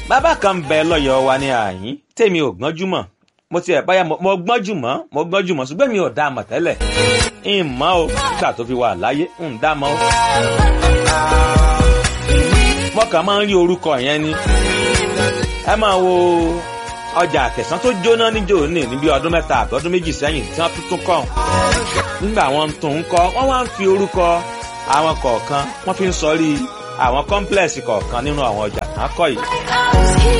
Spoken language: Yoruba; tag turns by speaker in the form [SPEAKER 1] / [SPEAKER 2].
[SPEAKER 1] bàbá kan ń bẹ lọ́yọ̀ọ́ wa ní àyín tèmi ò gbọ́njú mọ̀ mo ti ẹ̀ báyà mo gbọ́njú mọ́ mo gbọ́njú mọ́ ṣùgbọ́n mi ò dá a mọ̀ tẹ́lẹ̀ ń mọ̀ o nígbà tó fi wà láyé ń dá a mọ̀ o. mo kàn máa ń rí orúkọ yẹn ni ẹ máa wo ọjà àkẹsán tó jóná níjó ní níbi ọdún mẹ́ta àbí ọdún méjì sẹ́yìn tí wọ́n tuntun kọ́ nígbà wọn tún ń kọ́ wọ́n wá ń fi orúkọ àwọn kọ̀ọ̀kan wọ́n fi ń sọrí àwọn kọ́ńplẹ̀sì kọ̀ọ̀kan nínú àwọn ọjà kan kọ́ yìí.